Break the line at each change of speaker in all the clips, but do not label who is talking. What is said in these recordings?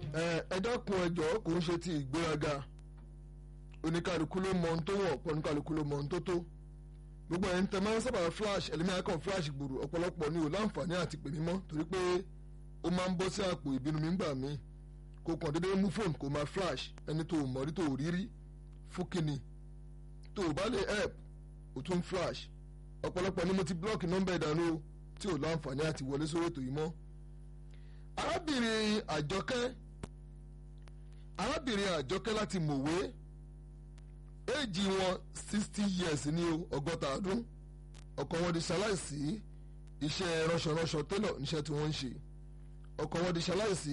ẹ dákun ẹjọ́ kò ń ṣe ti ìgbéraga oníkàlùkù ló mọ ohun tó wọ̀ ọ̀pọ̀ oníkàlùkù ló mọ ohun tó tó gbogbo ẹ̀ ń tẹ máa ń sábà flash ẹlẹ́mìí akọ̀ flash gbòòrò ọ̀pọ̀lọpọ̀ ni ò láǹfààní àti pè mí mọ́ torí pé ó máa ń bọ́ sí àpò ìbínú mi ń gbà mí kò kàn déédéé mú fóònù kó máa flash ẹni tó mọ̀ rí tó rí rí fún kínni tó o bá lè help o tún flash ọ̀pọ̀lọpọ̀ ni mo ti block nọ́mbà ìdánù tí ò láǹfààní àti wọlé sórí ètò yìí mọ́ arábìnrin àjọkẹ́ arábìnrin àjọkẹ́ láti mọ̀wé éèjì wọn sixty years ní o ọgọ́ta ọdún ọkọ wọn di ṣaláìsí iṣẹ́ ránṣọránṣọ télọ̀ níṣẹ́ tí wọ́n ń ṣe ọkọ wọn di ṣaláìsí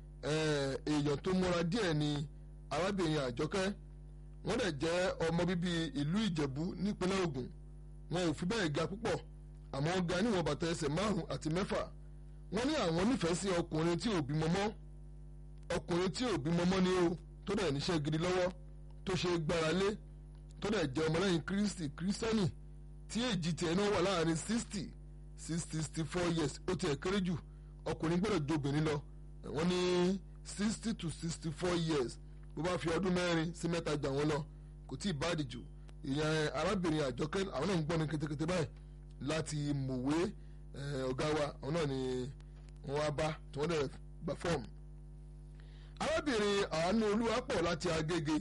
èèyàn tó múra díẹ̀ ni arábìnrin àjọkẹ́ wọ́n dẹ̀ jẹ́ ọmọ bíbí ìlú ìjẹ̀bú nípínlẹ̀ ògùn wọn ò fi bẹ́ẹ̀ ga púpọ̀ àmọ́ wọ́n ga níwọ̀n bàtà ẹsẹ̀ márùn-ún àti mẹ́fà wọ́n ní àwọn nífẹ̀ẹ́ sí ọkùnrin tí ò bímọ mọ́ ọkùnrin tí ò bímọ mọ́ ni o tó dẹ̀ níṣẹ́ gidi lọ́wọ́ tó ṣe gbára lé tó dẹ̀ jẹ́ ọmọlẹ́yìn kristi kírísítẹ́nì tí èjì tiẹ̀ náà wà láàrin sixty sí sixty four years ó tiẹ̀ kéré jù ọkùnrin gbọ́dọ̀ ju obìnrin lọ wọ́n ní sixty to sixty four years bó bá fi ọdún mẹ́rin sí mẹ́ta jà wọ́n lọ kò tí ì báàdì jù ìyẹn arábìnrin àjọkẹ́ àwọn náà ń gbọ́ mi kétékété báyìí láti mọ̀wé ọ̀gá wa àwọn náà ni wọ́n wá bá tí wọ́n dẹ̀ gbà fọ́ọ̀mù. arábìnrin àánú olúwapọ̀ láti agége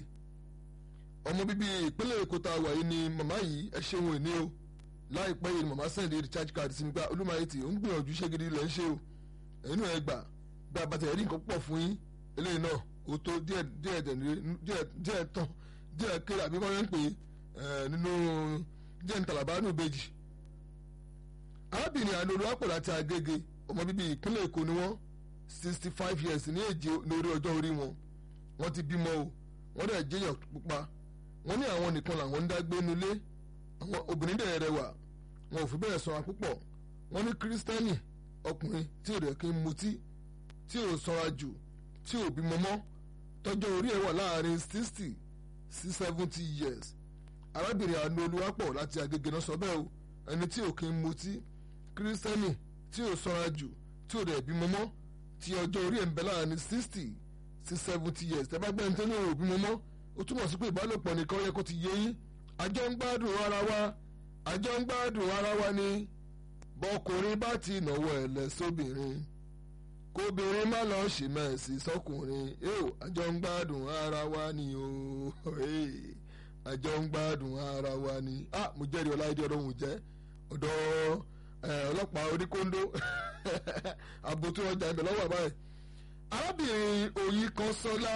ọmọ bíbí ìpínlẹ̀ èkó tá a wà yìí ni màmá yìí ẹ ṣeun ìní o láìpẹ́ yìí ni màmá sẹ́ndì recharge card sí mi pé olúmọ̀ayé tí ó ń gbìyànjú iṣẹ́ gidi lẹ́ ń ṣe o ẹ̀yin náà ẹ gbà gbà bàtà ẹ̀rí nǹkan pọ̀ fún yín eléyìí náà ó tó díẹ̀ díẹ̀ díẹ̀ tán díẹ̀ kéré àbí wọ́n ń pè é nínú díẹ̀ ń tàlàbà nù bèjì arábìnrin àánú olúwapọ̀ láti agége ọmọ bíbí ìpínlẹ̀ èkó ni wọ́n sixty five years ní èjì lórí ọjọ́ orí wọn wọ́n ti bímọ o wọ́n dẹ̀ jẹ́yàn pupa wọ́n ní àwọn nìkan làwọn ń dágbé nulẹ̀ àwọn obìnrin dẹ̀ rẹwà wọn ò fi bẹ́ẹ̀ sanra púpọ̀ wọ́n ní kírísítẹ́nì ọkùnrin tí ò rẹ̀ kí ń mutí tí ò sanra jù tí ò bímọ mọ́ tọ́jọ́ orí ẹ̀ wà láàrin sixty sí seventy years arábìnrin àánú olúwapọ̀ láti agége náà sọ bẹ́ẹ̀ o ẹni tí ò kí ń mutí kírísítẹ́nì tí ò sanra jù tí ò rẹ̀ bímọ mọ́ tí ọjọ́ orí ẹ̀ ń bẹ láàrin sixty sí seventy years tẹ́ bá gbẹ́ ní tẹ́lẹ̀ òbí mọ́ mọ́ ó túmọ̀ sí pé ìbálòpọ̀ nìkan yẹ kó ti yé yín àjọ ń gbádùn ara wa àjọ ń gbádùn ara wa ni bọ́kùnrin bá ti nàwó ẹ̀ lẹ̀ sóbìnrin kóbìnrin má lọ ṣe mẹ́sì sọkùnrin yóò àjọ ń gbádùn ara wa ni o àjọ ń gbádùn ara wa ni ah mo jẹ́rìí ọláìdí ọlọ́run jẹ́ ọ̀dọ́ ọlọ́pàá oníkóńdó àbòtú ọjà ibẹ̀ lọ́wọ́ àbáyé arábìnrin oyin kan sọlá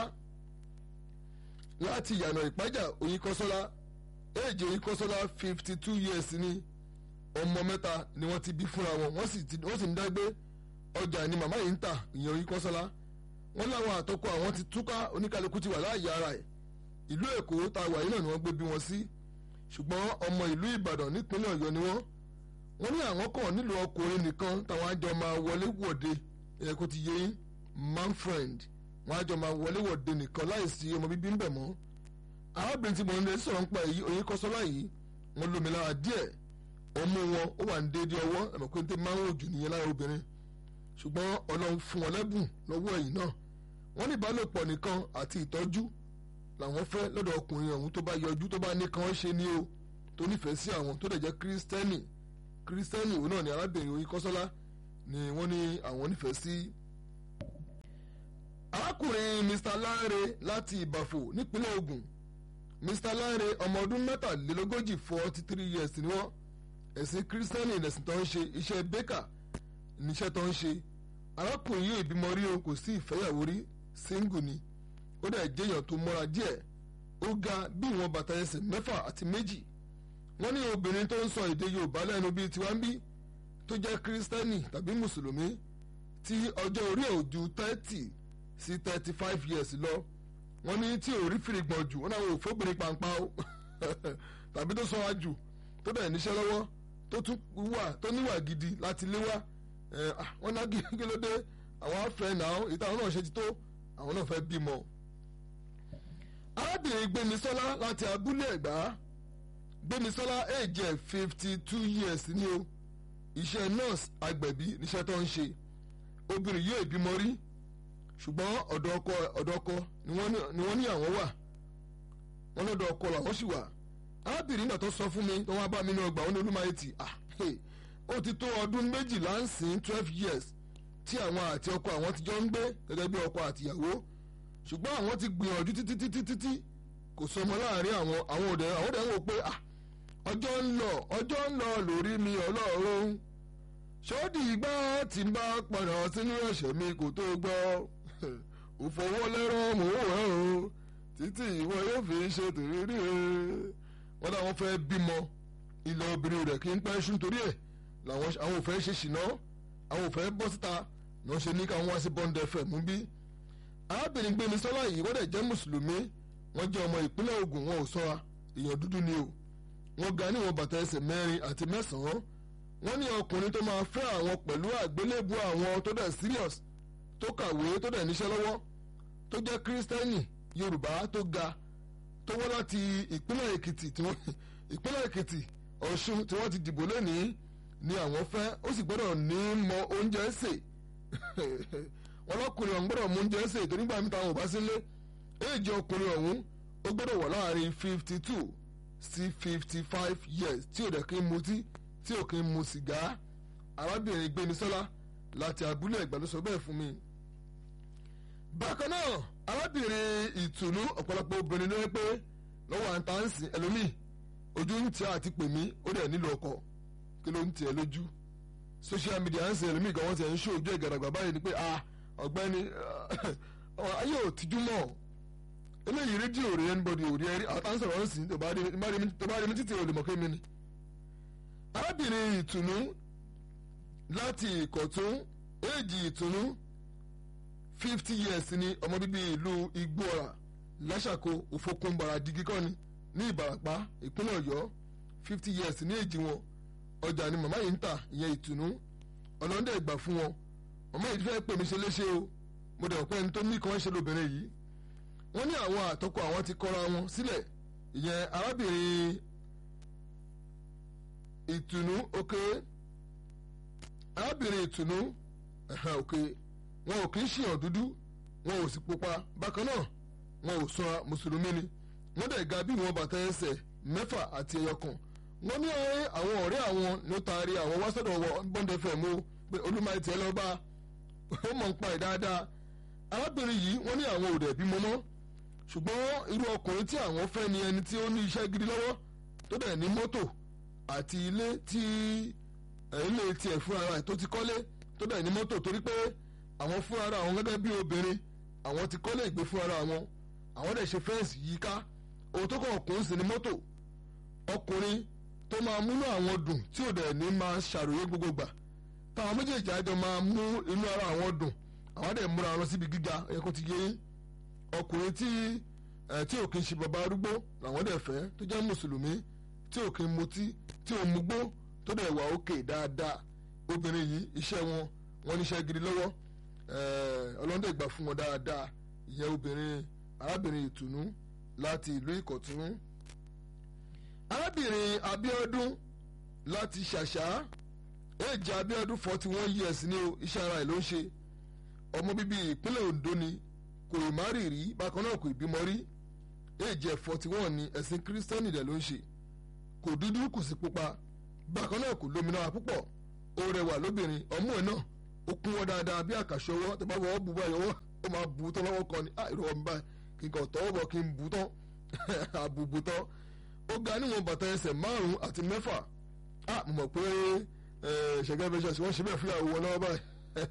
láti ìyànà ìpájà oyin kan sọlá èjì oyin kan sọlá fifty two years ni ọmọ mẹ́ta ni wọ́n ti bí fúnra wọn wọ́n sì ń dágbé ọjà ni màmá yìí ń tà ìyẹn oyin kan sọlá wọ́n láwọn àtọkọ àwọn ti túká oníkálukú ti wà láàyè ara ẹ̀ ìlú èkó tá a wà yìí náà ni wọ́n gbé bí wọn sí ṣùgbọ́n ọmọ ìlú ìbàdàn nípínlẹ̀ ọ̀yọ́ ni wọ́n wọ́n ní àwọn kàn nílò ọkùnrin nìkan táwọn àjọ máa wọlé wọ̀de ẹ̀ kó ti yé yín man friend wọ́n àjọ máa wọlé wọ̀de nìkan láìsí ọmọ bíbí ń bẹ̀ mọ́ arábìnrin tí mo ń lè sọ̀rọ̀ ń pa èyí oyin kọ́sọ́lá yìí wọ́n lómi lára díẹ̀ ọmú wọn ó wà ní déédéé ọwọ́ ẹ̀mọ̀ pé ń tẹ́ máa ń wò jù nìyẹn lára obìnrin ṣùgbọ́n ọlọ́run fún wọn lẹ́bùn lọ́wọ́ ẹ̀yìn náà wọ́n ní ìbálòpọ̀ nìkan àti ìtọ́jú làwọn fẹ́ lọ́dọ̀ ọkùnrin ọ̀hún tó bá yọjú tó bá ní kàn ṣe ní o tó nífẹ̀ẹ́ sí àwọn tó dẹ̀ jẹ́ kírísítẹ́nì kírísítẹ́nì òun náà ni arábìnrin oyin kọ́sọ́lá ni wọ́n ní àwọn nífẹ̀ẹ́ sí. arákùnrin mr lanre láti ìbàfò nípínlẹ̀ Ògùn mr lanre ọmọ ọdún mẹ́tàlélógójì forty three years ni wọ́n ẹ̀sìn kírísítẹ́nì ẹ̀sìn tó ń ṣe iṣẹ́ bẹ́kà níṣẹ́ tó ń ṣe arákùnrin yóò ìbímọ rí o kò sí ìfẹ́yàwó rí single ni ó dẹ̀ jẹ́yàn tó mọ́ra díẹ̀ ó ga bí ìwọ̀n bàtà ẹsẹ̀ mẹ́fà àti méjì wọ́n ní obìnrin tó ń sọ èdè yorùbá lẹ́nu bíi tiwa ń bí tó jẹ́ kírísítẹ́nì tàbí mùsùlùmí tí ọjọ́ orí ẹ̀ ò ju thirty sí thirty five years lọ wọ́n ní tí ò rí fìrìgbọ̀n jù wọ́n náà wò fóbìnrin pàǹpá o tàbí tó sọ wájú tó dẹ̀ níṣẹ́ lọ́wọ́ tó tún wà tó níwà gidi láti lé wá wọ́n ná kí ló dé àwọn afẹ́ náà ìtàn náà ṣe ti tó àwọn náà fẹ́ bímọ arábìnrin gbémisọ́lá láti abúlé ẹ̀gbá gbémisọ́lá èjì ẹ̀ fifty two years ni o iṣẹ́ nurse agbẹ̀bí níṣẹ́ tó ń ṣe obìnrin yóò bímọ rí ṣùgbọ́n ọ̀dọ̀ ọkọ ọ̀dọ̀ ọkọ ni wọ́n ní àwọn wà wọ́n lọ́dọ̀ ọkọ làwọn sì wà arábìnrin náà tó sọ fún mi tó wá bá mi ní ọgbà wọn ní olúmọ etí ah ó ti tó ọdún méjìlá ń sìn twelve years tí àwọn àti ọkọ àwọn ti jọ ń gbé gẹ́gẹ́ bí ọkọ àtìyàwó ṣùgbọ́n àwọn ti gbìyànjú títí títí títí kò sọmọ láàrin àwọn àwọn òde àwọn òde ń wò pé ah ọjọ́ ń lọ ọjọ́ ń lọ lórí mi ọlọ́run ṣọ́ọ́dì ìgbà tí ń bá padà sínú ẹ̀ṣẹ̀ mi kò tó gbọ́ òfòwọ́lẹ́rọ̀ mò ń wẹ̀ o títí ìwọ yóò fi ṣe tòrírí wọn làwọn fẹ́ bímọ ilẹ̀ obìnrin rẹ̀ kí n pẹ́ ṣú nítorí ẹ̀ làwọn àwọn ò fẹ́ ṣe ṣìná àwọn ò fẹ́ bọ́ síta ni wọ́n ṣe ní káwọn wá sí Bond FM mú bí. arábìnrin gbémi sọ́lá yìí wọ́n dẹ̀ jẹ́ mùsùlùmí wọ́n jẹ́ ọmọ ìpínlẹ̀ Ògùn wọn ò sọ́ra èèyàn dúdú ni o wọ́n ga níwọ̀n bàtà ẹsẹ̀ mẹ́rin àti mẹ́sàn-án wọ́n ní ọkùnrin tó máa fẹ́ àwọn pẹ̀lú àgbélébù àwọn tó dẹ̀ serious tó kàwé tó dẹ̀ níṣẹ́ lọ́wọ́ tó jẹ́ kírísítẹ́nì Yorùbá tó ga tó wọ́n láti ìpínlẹ̀ Èkìtì tí wọ́n ìpínlẹ̀ Èkìtì Ọ̀ṣun tí wọ́n ti dìbò lónìí ni àwọn fẹ́ ó sì gbọ́dọ̀ ní mọ oúnjẹ sè wọn lọkùnrin ọ̀hún gbọ́dọ̀ mú oúnjẹ sè torí gbàmí táwọn ò bá sílé éèjì ọkùnrin ọ̀hún ó gbọ́dọ̀ wà láàrin fifty two sí fifty five years tí ò dẹ̀ kí ń mutí tí ò kí ń mu sìgá arábìnrin Gbémisọ́lá láti abúlé Ẹ̀gbá ló sọ bẹ́ẹ̀ fún mi. bákan náà arábìnrin ìtùnú ọ̀pọ̀lọpọ̀ obìnrin ló ń pé lọ́wọ́ à ń ta ń sìn ẹlòmíì ojú ń tí àti pè mí ó dẹ̀ nílò ọkọ kí ló ń tiẹ̀ lójú social media ń sìn ẹlòmíì gan wọ́n ti ẹ̀ ń ṣó ojú ìgàdàgbà báyìí ni pé ah ọ̀gbẹ́ni ayé ò tijú mọ́ eléyìí rédíò rí anybody ò rí ẹrí àtàwọn sọ̀rọ̀ ń sìn tó bá rí mi títí ò lè mọ̀ kémi ni. arábìnrin ìtùnú láti ìkọ̀tún éèjì ìtùnú fifty years ni ọmọ bíbí ìlú igbóọ̀rà láṣàkó òfokùnbàrà digi kọ́ni ní ìbàràpá ìpínlẹ̀ ọ̀yọ́ fifty years ní èjì wọn ọjà ni màmá yìí ń tà ìyẹn ìtùnú ọlọ́dẹ ìgbà fún wọn màmá yìí fẹ́ pè mí ṣe léṣe o mo dẹ̀ pẹ́ ní tó ní kan ṣe lóbìnrin yìí wọ́n ní àwọn àtọ́kọ àwọn ti kọ́ra wọn sílẹ̀ ìyẹn arábìnrin ìtùnú òkè arábìnrin ìtùnú òkè wọn ò kì í ṣìyàn dúdú wọn ò sì pupa bákan náà wọn ò sọ mùsùlùmí ni wọ́n dẹ̀ ga bí wọn bàtà ẹsẹ̀ mẹ́fà àti ẹyọ kan wọ́n ní àwọn ọ̀rẹ́ àwọn ló taari àwọn wá sọ́dọ̀ Bond FM o pé olúmọ̀ọ́ tiẹ̀ lọ́ọ́ bá ó mọ̀ ń pa ẹ̀ dáadáa arábìnrin yìí wọ́n ní àwọn ò dẹ̀ bímọ mọ́ ṣùgbọ́n irú ọkùnrin tí àwọn fẹ́ ni ẹni tí ó ní iṣẹ́ gidi lọ́wọ́ tó dẹ̀ ní mọ́tò àti ilé tí ilé tiẹ̀ fúnra rẹ̀ tó ti kọ́lé tó dẹ̀ ní mọ́tò torí pé àwọn fúnra rẹ̀ àwọn gẹ́gẹ́ bí obìnrin àwọn ti kọ́lé ìgbé fúnra rẹ̀ àwọn àwọn dẹ̀ ṣe fẹ́ǹsì yíká òun tó kàn ọkùnrin sì ní mọ́tò ọkùnrin tó máa múnú àwọn dùn tí ò dẹ̀ ní máa ṣàròyé gbogbo gbà táwọn méjèèjì àjọ máa mú inú ara àwọn dùn àwọn dẹ̀ múra wọn síbi gíga ẹ̀ kó ti yé yín ọkùnrin tí ẹ tí ò kí ń ṣe bàbá arúgbó làwọn dẹ̀ fẹ́ tó jẹ́ mùsùlùmí tí ò kí ń mutí tí ò mugbó tó dẹ̀ wà òkè dáadáa obìnrin yìí iṣẹ́ wọn wọn níṣẹ́ gidi lọ́wọ́ ọlọ́dẹ̀ gbà fún wọn dáadáa ìyẹn obìnrin arábìnrin ìtùnú láti ìlú ìkọ̀tún arábìnrin abíọ́dún láti ṣàṣà èjì abíọ́dún forty one years ní iṣẹ́ ara ẹ̀ ló ń ṣe ọmọ bíbí ìpínlẹ̀ ondo ni kò ì má rì rí bákan náà kò ì bímọ rí èjì ẹ̀ forty one ni ẹ̀sìn kírísítẹ́nì dẹ̀ ló ń ṣe kò dúdú kò sì pupa bákan náà kò lómìnira púpọ̀ ó rẹwà lóbìnrin ọmú ẹ̀ náà ó kún wọn dáadáa bí àkàṣọ ọwọ́ tó bá wọ́ bu báyìí ọwọ́ ó máa bu tán lọ́wọ́ kan ni ah ìrọ̀ mi báyìí kí n kàn tọ́wọ́ bọ̀ kí n bu tán àbùbù tán ó ga níwọ̀n bàtà ẹsẹ̀ márùn-ún àti mẹ́fà ah mo mọ̀ pé ṣẹ̀gẹ́ bẹ́ẹ̀ ṣe wọ́n ṣe bẹ́ẹ̀ fúyàwó wọn lọ́wọ́ báyìí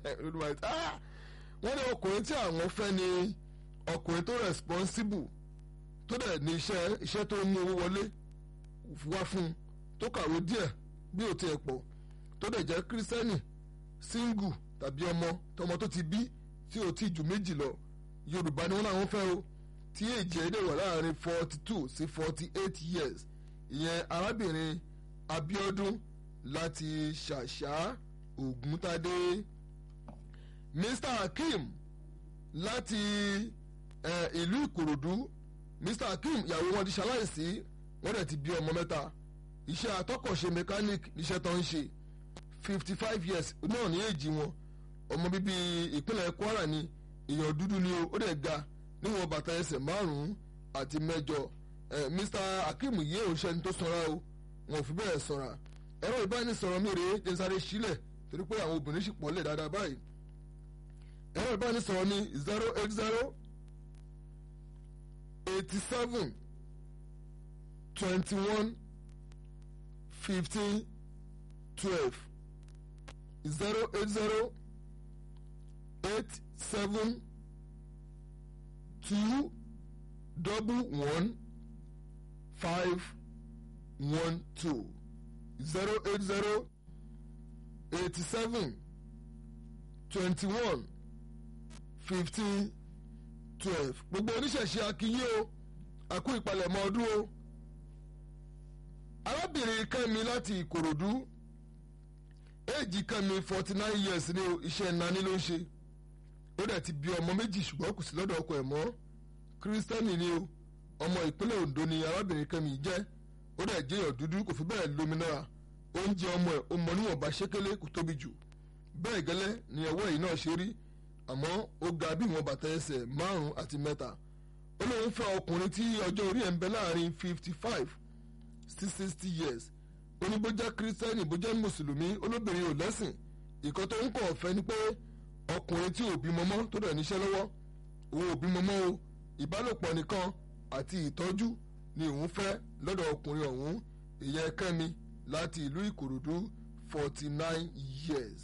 wọ́n ní ọkùnrin tí àwọn fẹ́ ni ọkùnrin tó responsible tó dẹ̀ ní iṣẹ́ iṣẹ́ tó ń mú owó wọlé wá fún tó kàwé díẹ̀ bí ò tiẹ̀ pọ̀ tó dẹ̀ jẹ́ kírísítẹ́nì single tàbí ọmọ tọmọ tó ti bí tí ò tí ju méjì lọ yorùbá ni wọ́n làwọn fẹ́ o tí èjì ẹ̀dẹ̀ wà láàrin forty two sí forty eight years ìyẹn arábìnrin Abíọ́dún láti ṣàṣà Ògúntadé Mr Hakeem láti ìlú Ìkòròdú Mr Hakeem ìyàwó wọn ti ṣaláìsí wọ́n dẹ̀ ti bí ọmọ mẹ́ta iṣẹ́ atọ́kọ̀ṣe mechanic níṣẹ́ tó ń ṣe fifty five years náà ní èjì wọn ọmọ bíbí ìpínlẹ̀ Kwara ni èèyàn dúdú ni o ó dẹ̀ ga níwọ̀n bàtà ẹsẹ̀ márùn-ún àti mẹ́jọ ẹ̀ Mr Akeem yé òṣèlú tó sanra o wọn ò fi bẹ́ẹ̀ sanra ẹ̀rọ ìbánisọ̀rọ̀ mi rèé jẹ́ sáré sílẹ̀ torí pé àwọn obìnrin sì pọ̀ lẹ̀ dáadáa báyìí ẹ̀rọ ìbánisọ̀rọ̀ mi zero eight zero eighty seven twenty one fifteen twelve zero eight zero eight seven two double one five one two zero eight zero eighty seven twenty one fifteen twelve gbogbo oníṣẹ̀ṣe akínyé o àkú ìpalẹ̀mọ́ ọdún o arábìnrin kẹ́mi láti ìkòròdú éèjì kẹ́mi forty nine years ní iṣẹ́ nání ló ń ṣe ó dẹ̀ ti bí ọmọ méjì ṣùgbọ́n kò sí lọ́dọ̀ ọkọ ẹ̀ mọ́ kírísítẹ́nì ni o ọmọ ìpínlẹ̀ Ondo ni arábìnrin kẹ́mi jẹ́ ó dẹ̀ jẹ́ èèyàn dúdú kò fi bẹ́ẹ̀ lómìnira oúnjẹ ọmọ ẹ̀ ó mọ níwọ̀nba ṣékélé kò tóbi jù bẹ́ẹ̀ gẹ́lẹ́ ni ọwọ́ yìí náà ṣe rí àmọ́ ó ga bí ìwọ̀n bàtà ẹsẹ̀ márùn-ún àti mẹ́ta ó lóun fẹ́ ọkùnrin tí ọjọ́ orí ẹ̀ ń bẹ láàrin fifty five sí sixty years ó ní bó jẹ́ kírísítẹ́nì bó jẹ́ mùsùlùmí olóbìnrin ò lẹ́sìn ìkan tó ń kọ̀ ọ̀fẹ́ ni pé ọkùnrin tí ò bímọ mọ́ tó dẹ̀ níṣẹ́ lọ́wọ́ òun ò bímọ mọ́ o ìbálòpọ̀ nìkan àti ìtọ́jú ni òun fẹ́ lọ́dọ̀ ọkùnrin ọ̀hún ìyẹn kẹ́mi láti ìlú ìkòròdú forty nine years.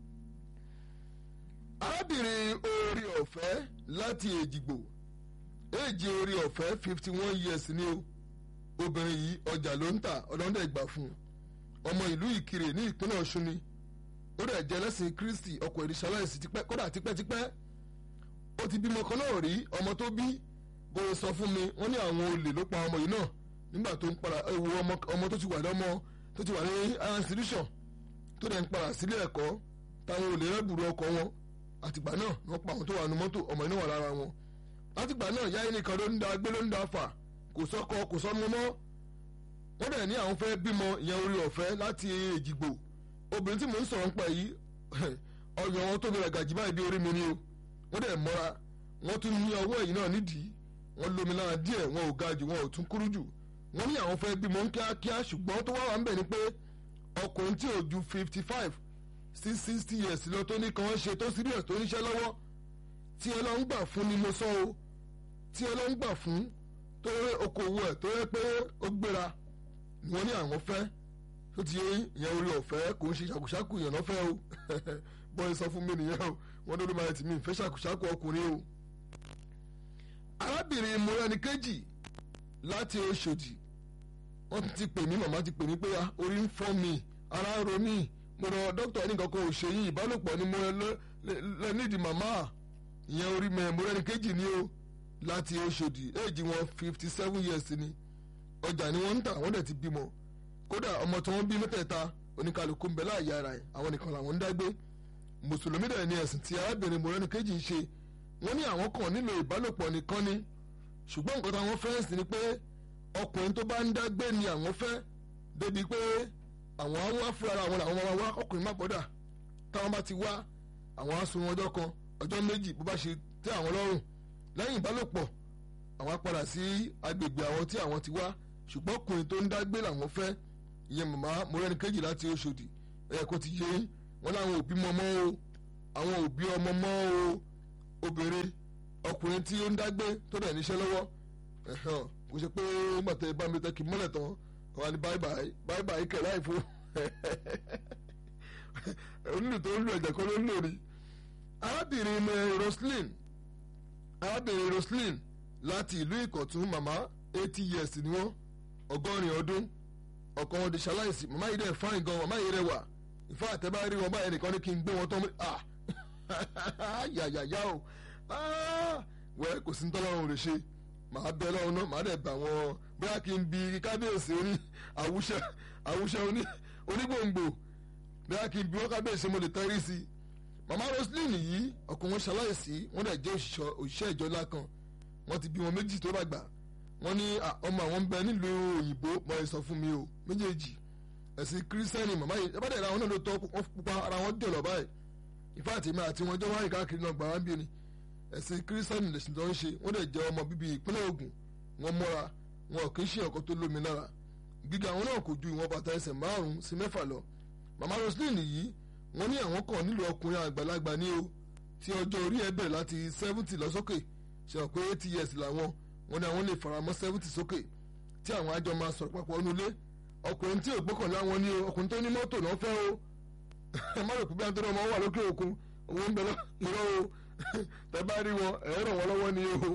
arábìnrin orí ọ̀fẹ́ láti èjìgbò èjì orí ọ̀fẹ́ fifty one years ni o obìnrin yìí ọjà ló ń tà ọlọ́dẹ̀ gbà fún un ọmọ ìlú ìkirè ní ìpínlẹ̀ ọ̀ṣun ni ó dẹ̀ jẹ́ lẹ́sìn kristi ọkọ̀ ìrìṣàláìsì tipẹ́ kódà tipẹ́tipẹ́ ó ti bímọ kan náà rí ọmọ tó bí bó sọ fún mi wọ́n ní àwọn olè ló pa ọmọ yìí náà nígbà tó ń para ewu ọmọ tó ti wà lọ́mọ tó ti wà ní institution tó dẹ̀ ń para sílé ẹ̀kọ́ táwọn olè rẹ́bùrú ọkọ̀ wọn àtìgbà náà wọ́n pa àwọn tó wà nínú mọ́tò ọmọ yìí náà wà lára wọn látìgbà náà yáyé nìkan ló ń da gbé ló ń da fà kò sọ́kọ kò sọ́mọ mọ́ wọ́n dẹ̀ ní àwọn fẹ́ bímọ ìyẹn orí ọ̀fẹ́ láti èjìgbò obìnrin tí mò ń sọ̀rọ̀ ń pa yìí ọyàn wọn tóbi rẹ̀ gàjí báyìí bí orí mi ni o wọ́n dẹ̀ mọ́ra wọ́n tún ní ọwọ́ ẹ̀yìn náà nídìí wọ́n lómi lára díẹ̀ wọn ò ga jù wọn ò tún kúrú jù wọ́n ní àwọn fẹ́ bímọ ń kíákíá ṣùgbọ́n tó wá wà ń bẹ̀ ni pé ọkùnrin tí ò ju fifty five sí sixty years lọ tó ní kan ṣe tó síríẹ̀ tó níṣẹ́ lọ́wọ́ tí ẹ lọ ń gbà fún ni mo sọ o tí ẹ lọ ń gbà fún tó rẹ okòwò ẹ̀ tó rẹ pé ó gbéra ni wọ́n ní àwọn fẹ́ tó ti yẹn orí ọ̀fẹ́ kò ń ṣe ṣàkùṣàkù yẹn lọ́fẹ́ o bọ́ọ̀ sọ fún mi nìyẹn o wọ́n ní olúmọ ẹtì mi ìfẹ́ ṣàkùṣàkù ọkùnrin o. arábìnrin mọ́rẹ́ni kejì láti Ọ̀ṣọ́dì wọ́n ti pè mí màmá ti pè mí pé orí ń fọ́ mi ara ń ro mí mo rọ dókítà ní kankan ò ṣe yín ìbálòpọ̀ ni mo lẹ nídìí màmá ìyẹn orí mọ́rẹ́ni kejì ni o láti Ọ̀ṣọ́dì éèjì wọn fifty seven years ni ọjà ni wọ́n ń tà wọ́n dẹ̀ ti bímọ kódà ọmọ tí wọ́n bí mẹ́tẹ̀ẹ̀ta oníkàlùkù ń bẹ láàyè ara ẹ̀ àwọn nìkan làwọn ń dágbé mùsùlùmí dẹ̀ ni ẹ̀sìn tí arábìnrin mọ̀rẹ́ni kejì ń ṣe wọ́n ní àwọn kan nílò ìbálòpọ̀ nìkan ni ṣùgbọ́n nǹkan táwọn fẹ́ sí ni pé ọkùnrin tó bá ń dágbé ni àwọn fẹ́ débi pé àwọn á wá fúnra àwọn làwọn máa wá ọkùnrin má gbọ́dà táwọn bá ti wá àwọn á sun ọjọ́ kan ọjọ́ méjì bó bá ṣe tẹ́ àwọn lọ́rùn lẹ́yìn ìbálòpọ̀ àwọn á padà sí agbègbè àwọn tí àwọn ti wá ṣùgbọ́n ọkùnrin tó ń dágbé làwọn fẹ́ ìyẹn màmá mọ̀rẹ́ni kejì láti Ọ̀ṣọ́dì ẹ̀ kó ti yé wọn láwọn òbí mọ́ mọ́ o àwọn òbí ọmọ mọ́ o obìnrin ọkùnrin tí ó ń dágbé tó dẹ̀ níṣẹ́ lọ́wọ́ kò ṣe pé mọ̀tẹ́ bá mi tẹ́ kí mọ́lẹ̀ tán wà ní báyìí báyìí báyìí báyìí kẹ̀ láì fún onílù tó ń lu ẹ̀jẹ̀ kan ló ń lò rí arábìnrin Roslyn arábìnrin Roslyn láti ìlú Ìkọ̀tún màmá eighty years ni wọ́n ọgọ́rin ọdún ọkọ wọn di ṣaláìsí màmá yìí dẹ̀ fáìn gan màmá yìí rẹwà ìfọ àtẹ́bá rí wọn báyìí nìkan ní kí n gbé wọn tán ah yàyàyà o wẹ́ kò sí ntọ́lọ́run lè ṣe màá bẹ lọ́run náà màá dẹ̀ bà wọ́n bóyá kí n bi kábíyèsí oní àwùṣẹ àwùṣẹ onígbòǹgbò bóyá kí n bi wọ́n kábíyèsí mo lè tẹ́rí sí i màmá Roslyn yìí ọkọ wọn ṣaláìsí wọ́n dẹ̀ jẹ́ òṣìṣẹ́ ìjọ ńlá kan wọ́n ti bí wọn méjì tó dàgbà wọ́n ní ọmọ àwọn ń bẹ nílùú òyìnbó mọ ẹ sọ fún mi o méjèèjì ẹ̀sìn kírísítẹ́nì màmá yìí ẹ bá dẹ̀ ra àwọn náà ló tọ́ wọ́n pupa ara wọn jọ̀lọ̀ báyìí ìfá àti mi àti wọn jọ wáyé káàkiri náà gbà wá ń bí ni ẹ̀sìn kírísítẹ́nì lẹ̀sìn tó ń ṣe wọ́n dẹ̀ jẹ́ ọmọ bíbí ìpínlẹ̀ Ògùn wọ́n mọ́ra wọn kì í ṣe ọkọ tó lómi lára gíga àwọn náà kò ju ìwọ̀n bàtà ẹsẹ̀ márùn-ún sí mẹ́fà lọ màmá Roseline yìí wọ́n ní àwọn kan nílò ọkùnrin àgbàlagbà ní o tí ọjọ́ orí ẹ̀ bẹ̀rẹ̀ láti seventy lọ sókè ṣe hàn pé eighty years làwọn wọ́n ní àwọn lè faramọ́ seventy sókè tí àwọn àjọ máa sọ̀rọ̀ papọ̀ nulẹ̀ ọkùnrin tí ò gbọ́kànlá wọn ní o ọkùnrin tó ní mọ́tò náà fẹ́ o ẹ má rò pé bí àtúntò ọmọ wà lókè òkun owó ń bẹ lọ́wọ́ o tẹ bá rí wọn ẹ ràn wọ́n lọ́wọ́ ní o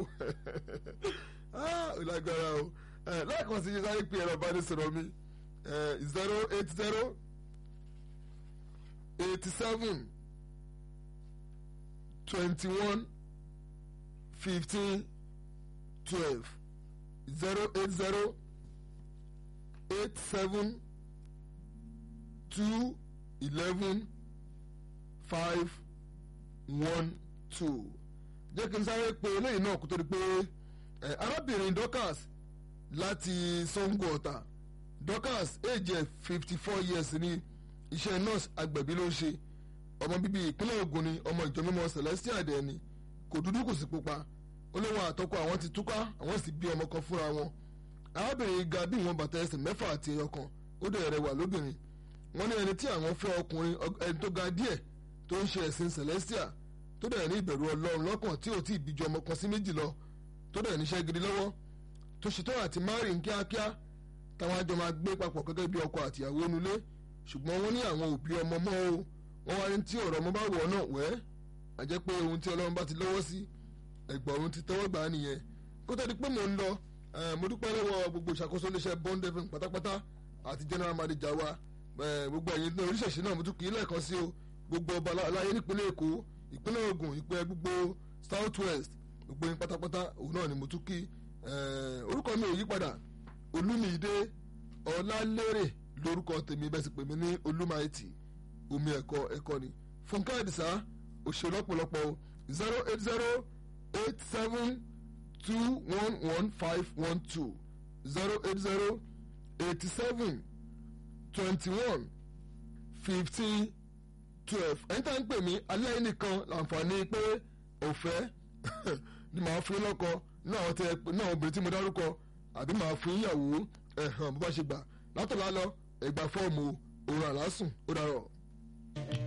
ìlágbára o lẹ́ẹ̀kan sí sáré pé ẹ̀rọ bá ní sọ̀rọ̀ mi zero eight zero eighty seven twenty one fifteen twelve zero eight zero eight seven two eleven five one two jẹ́ kí n sáré pé eléyìí náà kó tó di pé arábìnrin Dorcas láti Sango Ọ̀tà Dorcas age fifty four years ní iṣẹ́ nurse agbẹ̀bí ló ń ṣe ọmọ bíbí ìpínlẹ̀ Ògùn ni ọmọ ìjọ mímọ́ Celestial dẹ̀ ni kò dúdú kò sì pupa ó lóun àtọkọ àwọn ti túká àwọn sì bí ọmọ kan fúnra wọn arábìnrin ga bí ìwọ̀n bàtà ẹsẹ̀ mẹ́fà àti ẹyọ kan ó dẹ̀ rẹwà lóbìnrin wọ́n ní ẹni tí àwọn fẹ́ ọkùnrin ẹni tó ga díẹ̀ tó ń ṣe ẹ̀sìn Celestial tó dẹ̀ ní ìbẹ̀rù Ọlọ́run lọ́kàn tí ò tí ì bí ju ọmọ kan sí méjì lọ tó dẹ̀ níṣẹ́ gidi lọ́wọ́ tó ṣetán àti márì ń kíákíá táwọn àjọ máa gbé papọ̀ gẹ́gẹ́ bí ọkọ àtìyàwó nulẹ̀ ṣùgbọ́n wọ́n ní àwọn òbí ọmọ mọ́ o wọ́n wá ní tí ọ̀rọ̀ ọmọ bá wọ̀ náà wẹ́ àjẹ́ pé ohun tí Ọlọ́run bá ti lọ́wọ́ sí ẹ̀gbọ́n ohun ti tẹ́wọ́ gbà á nìyẹn kó tó di pé mò ń lọ mo dúpẹ́ lọ́wọ́ gbogbo ìṣàkóso iléeṣẹ́ Bond FM pátápátá àti general manager wa gbogbo ẹ̀yin náà oríṣiríṣi náà mo tún kì í lẹ́ẹ̀kan sí o gbogbo ọba aláyé nípínlẹ̀ Èkó ìpínlẹ̀ Ògùn ìpínlẹ̀ gbogbo South West gbogbo yín pátápátá òun náà ni mo tún kí orúkọ mi ò yí padà Olúmídé Ọlálérè lórúkọ tèmi bẹ́ẹ̀ sì pè mí ní Olúmáìtì omi ẹ̀kọ́ ẹ̀kọ́ ni Fúnkẹ́ Àdìsá òṣèlú ọ̀pọ̀lọpọ̀ zero eight zero eight seven two one one five one two zero eight zero eighty seven twenty one fifteen twelve ẹni tá ń pè mí alẹ́ nìkan láǹfààní pé ọ̀fẹ́ ni màá fún lọ́kọ náà tẹ náà obìnrin tí mo dárúkọ àbí màá fún ìyàwó ẹ̀hàn bó bá ṣe gbà látọ̀lá lọ ẹ̀gbà fọ́ọ̀mù òun àlásùn ó dárọ̀.